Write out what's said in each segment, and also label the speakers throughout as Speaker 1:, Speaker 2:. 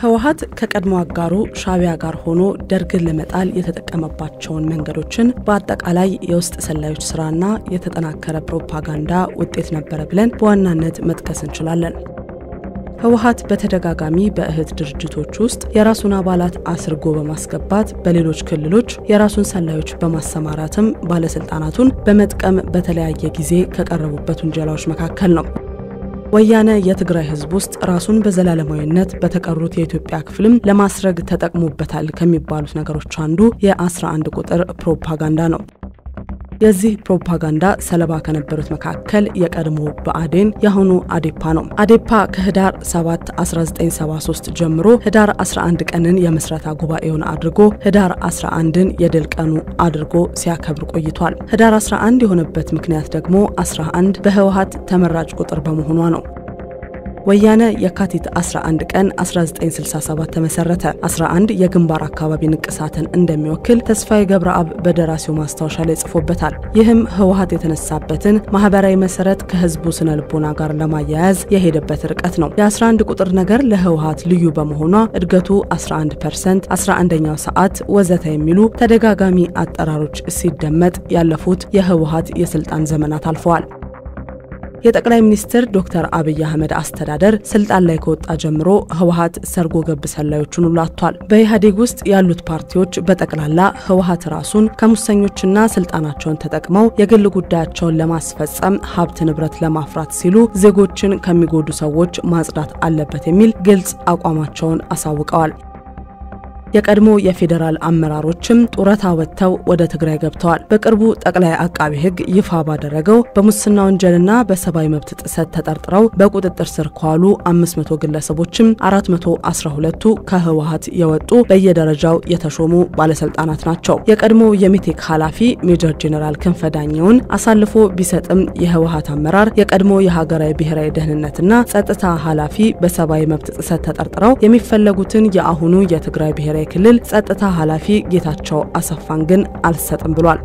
Speaker 1: ህወሓት ከቀድሞ አጋሩ ሻዕቢያ ጋር ሆኖ ደርግን ለመጣል የተጠቀመባቸውን መንገዶችን በአጠቃላይ የውስጥ ሰላዮች ስራና የተጠናከረ ፕሮፓጋንዳ ውጤት ነበረ ብለን በዋናነት መጥቀስ እንችላለን። ህወሓት በተደጋጋሚ በእህት ድርጅቶች ውስጥ የራሱን አባላት አስርጎ በማስገባት በሌሎች ክልሎች የራሱን ሰላዮች በማሰማራትም ባለስልጣናቱን በመጥቀም በተለያየ ጊዜ ከቀረቡበት ውንጀላዎች መካከል ነው። ወያነ የትግራይ ህዝብ ውስጥ ራሱን በዘላለማዊነት በተቀሩት የኢትዮጵያ ክፍልም ለማስረግ ተጠቅሞበታል ከሚባሉት ነገሮች አንዱ የ11 ቁጥር ፕሮፓጋንዳ ነው። የዚህ ፕሮፓጋንዳ ሰለባ ከነበሩት መካከል የቀድሞ ብአዴን የአሁኑ አዴፓ ነው። አዴፓ ከህዳር 7 1973 ጀምሮ ህዳር 11 ቀንን የምስረታ ጉባኤውን አድርጎ ህዳር 11ን የድል ቀኑ አድርጎ ሲያከብር ቆይቷል። ህዳር 11 የሆነበት ምክንያት ደግሞ 11 በህወሓት ተመራጭ ቁጥር በመሆኗ ነው። ወያነ የካቲት 11 ቀን 1967 ተመሰረተ። 11 የግንባር አካባቢ ንቅሳትን እንደሚወክል ተስፋዬ ገብረአብ በደራሲው ማስታወሻ ላይ ጽፎበታል። ይህም ህወሓት የተነሳበትን ማህበራዊ መሰረት ከህዝቡ ስነ ልቦና ጋር ለማያያዝ የሄደበት ርቀት ነው። የ11 ቁጥር ነገር ለህወሓት ልዩ በመሆኗ እድገቱ 11 ፐርሰንት፣ 11ኛው ሰዓት ወዘተ የሚሉ ተደጋጋሚ አጠራሮች ሲደመጥ ያለፉት የህወሓት የስልጣን ዘመናት አልፈዋል። የጠቅላይ ሚኒስትር ዶክተር አብይ አህመድ አስተዳደር ስልጣን ላይ ከወጣ ጀምሮ ህወሓት ሰርጎ ገብ ሰላዮቹን ሁሉ አጥቷል። በኢህአዴግ ውስጥ ያሉት ፓርቲዎች በጠቅላላ ህወሓት ራሱን ከሙሰኞችና ስልጣናቸውን ተጠቅመው የግል ጉዳያቸውን ለማስፈጸም ሀብት ንብረት ለማፍራት ሲሉ ዜጎችን ከሚጎዱ ሰዎች ማጽዳት አለበት የሚል ግልጽ አቋማቸውን አሳውቀዋል። የቀድሞ የፌዴራል አመራሮችም ጡረታ ወጥተው ወደ ትግራይ ገብተዋል። በቅርቡ ጠቅላይ አቃቢ ህግ ይፋ ባደረገው በሙስና ወንጀልና በሰብአዊ መብት ጥሰት ተጠርጥረው በቁጥጥር ስር ከዋሉ 500 ግለሰቦችም 412ቱ ከህወሓት የወጡ በየደረጃው የተሾሙ ባለስልጣናት ናቸው። የቀድሞ የሜቴክ ኃላፊ ሜጀር ጄኔራል ክንፈ ዳኘውን አሳልፎ ቢሰጥም የህወሓት አመራር የቀድሞ የሀገራዊ ብሔራዊ ደህንነትና ጸጥታ ኃላፊ በሰብአዊ መብት ጥሰት ተጠርጥረው የሚፈለጉትን የአሁኑ የትግራይ ብሔራዊ ክልል ጸጥታ ኃላፊ ጌታቸው አሰፋን ግን አልሰጥም ብሏል።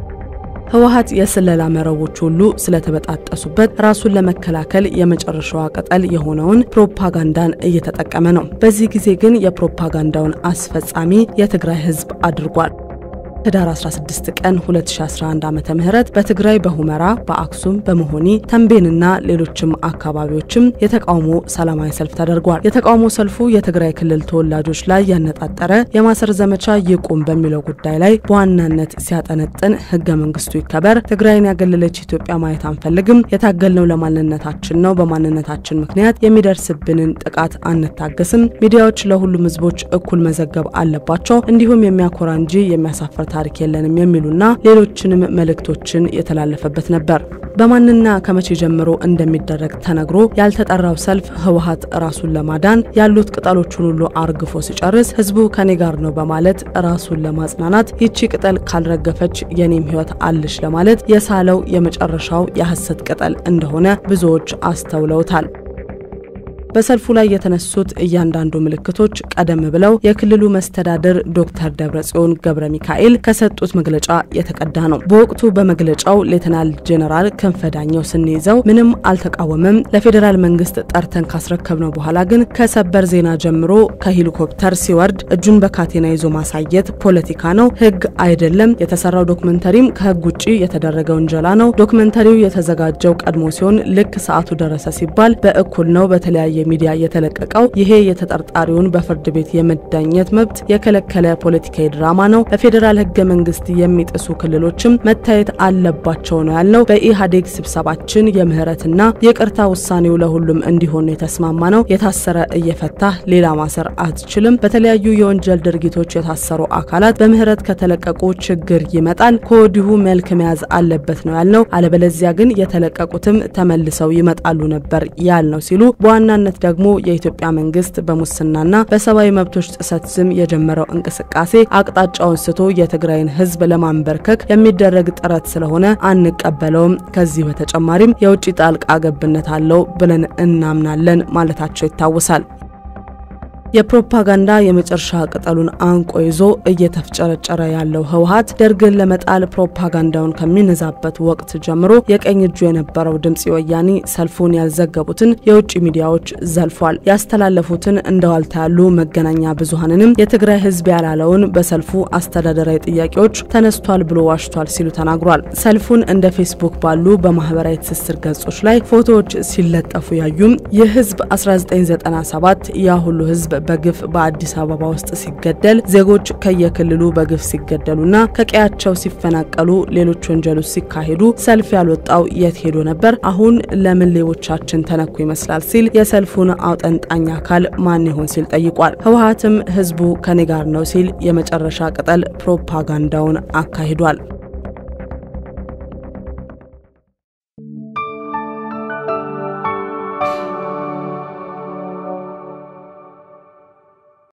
Speaker 1: ህወሓት የስለላ መረቦች ሁሉ ስለተበጣጠሱበት ራሱን ለመከላከል የመጨረሻዋ ቅጠል የሆነውን ፕሮፓጋንዳን እየተጠቀመ ነው። በዚህ ጊዜ ግን የፕሮፓጋንዳውን አስፈጻሚ የትግራይ ህዝብ አድርጓል። ህዳር 16 ቀን 2011 ዓመተ ምህረት በትግራይ በሁመራ፣ በአክሱም፣ በመሆኒ ተንቤንና ሌሎችም አካባቢዎችም የተቃውሞ ሰላማዊ ሰልፍ ተደርጓል። የተቃውሞ ሰልፉ የትግራይ ክልል ተወላጆች ላይ ያነጣጠረ የማሰር ዘመቻ ይቁም በሚለው ጉዳይ ላይ በዋናነት ሲያጠነጥን ህገ መንግስቱ ይከበር፣ ትግራይን ያገለለች ኢትዮጵያ ማየት አንፈልግም፣ የታገልነው ለማንነታችን ነው፣ በማንነታችን ምክንያት የሚደርስብንን ጥቃት አንታገስም፣ ሚዲያዎች ለሁሉም ህዝቦች እኩል መዘገብ አለባቸው፣ እንዲሁም የሚያኮራ እንጂ የሚያሳፍር ታሪክ የለንም የሚሉና ሌሎችንም መልእክቶችን የተላለፈበት ነበር። በማንና ከመቼ ጀምሮ እንደሚደረግ ተነግሮ ያልተጠራው ሰልፍ ህወሓት ራሱን ለማዳን ያሉት ቅጠሎቹን ሁሉ አርግፎ ሲጨርስ ህዝቡ ከኔ ጋር ነው በማለት ራሱን ለማጽናናት ይቺ ቅጠል ካልረገፈች የኔም ህይወት አለሽ ለማለት የሳለው የመጨረሻው የሐሰት ቅጠል እንደሆነ ብዙዎች አስተውለውታል። በሰልፉ ላይ የተነሱት እያንዳንዱ ምልክቶች ቀደም ብለው የክልሉ መስተዳድር ዶክተር ደብረጽዮን ገብረ ሚካኤል ከሰጡት መግለጫ የተቀዳ ነው። በወቅቱ በመግለጫው ሌተናል ጄኔራል ክንፈ ዳኘው ስንይዘው ምንም አልተቃወመም፣ ለፌዴራል መንግስት ጠርተን ካስረከብነው በኋላ ግን ከሰበር ዜና ጀምሮ ከሄሊኮፕተር ሲወርድ እጁን በካቴና ይዞ ማሳየት ፖለቲካ ነው፣ ህግ አይደለም። የተሰራው ዶክመንተሪም ከህግ ውጭ የተደረገ ውንጀላ ነው። ዶክመንተሪው የተዘጋጀው ቀድሞ ሲሆን ልክ ሰዓቱ ደረሰ ሲባል በእኩል ነው በተለያየ ሚዲያ የተለቀቀው ይሄ የተጠርጣሪውን በፍርድ ቤት የመዳኘት መብት የከለከለ ፖለቲካዊ ድራማ ነው። በፌዴራል ህገ መንግስት የሚጥሱ ክልሎችም መታየት አለባቸው ነው ያልነው። በኢህአዴግ ስብሰባችን የምህረትና የቅርታ ውሳኔው ለሁሉም እንዲሆን የተስማማ ነው። የታሰረ እየፈታ ሌላ ማሰር አትችልም። በተለያዩ የወንጀል ድርጊቶች የታሰሩ አካላት በምህረት ከተለቀቁ ችግር ይመጣል። ከወዲሁ መልክ መያዝ አለበት ነው ያልነው። አለበለዚያ ግን የተለቀቁትም ተመልሰው ይመጣሉ ነበር ያልነው ሲሉ በዋናነት ደግሞ የኢትዮጵያ መንግስት በሙስናና በሰብአዊ መብቶች ጥሰት ስም የጀመረው እንቅስቃሴ አቅጣጫውን ስቶ የትግራይን ህዝብ ለማንበርከክ የሚደረግ ጥረት ስለሆነ አንቀበለውም። ከዚህ በተጨማሪም የውጭ ጣልቃ ገብነት አለው ብለን እናምናለን ማለታቸው ይታወሳል። የፕሮፓጋንዳ የመጨረሻ ቅጠሉን አንቆ ይዞ እየተፍጨረጨረ ያለው ህወሀት ደርግን ለመጣል ፕሮፓጋንዳውን ከሚነዛበት ወቅት ጀምሮ የቀኝ እጁ የነበረው ድምፂ ወያኔ ሰልፉን ያልዘገቡትን የውጭ ሚዲያዎች ዘልፏል። ያስተላለፉትን እንደ ዋልታ ያሉ መገናኛ ብዙሀንንም የትግራይ ህዝብ ያላለውን በሰልፉ አስተዳደራዊ ጥያቄዎች ተነስቷል ብሎ ዋሽቷል ሲሉ ተናግሯል። ሰልፉን እንደ ፌስቡክ ባሉ በማህበራዊ ትስስር ገጾች ላይ ፎቶዎች ሲለጠፉ ያዩም ይህ ህዝብ 1997 ያ ሁሉ ህዝብ በግፍ በአዲስ አበባ ውስጥ ሲገደል ዜጎች ከየክልሉ በግፍ ሲገደሉና ከቀያቸው ሲፈናቀሉ ሌሎች ወንጀሎች ሲካሄዱ ሰልፍ ያልወጣው የት ሄዶ ነበር? አሁን ለምን ሌቦቻችን ተነኩ ይመስላል ሲል የሰልፉን አውጠንጣኝ አካል ማን ይሆን ሲል ጠይቋል። ህወሀትም ህዝቡ ከኔ ጋር ነው ሲል የመጨረሻ ቅጠል ፕሮፓጋንዳውን አካሂዷል።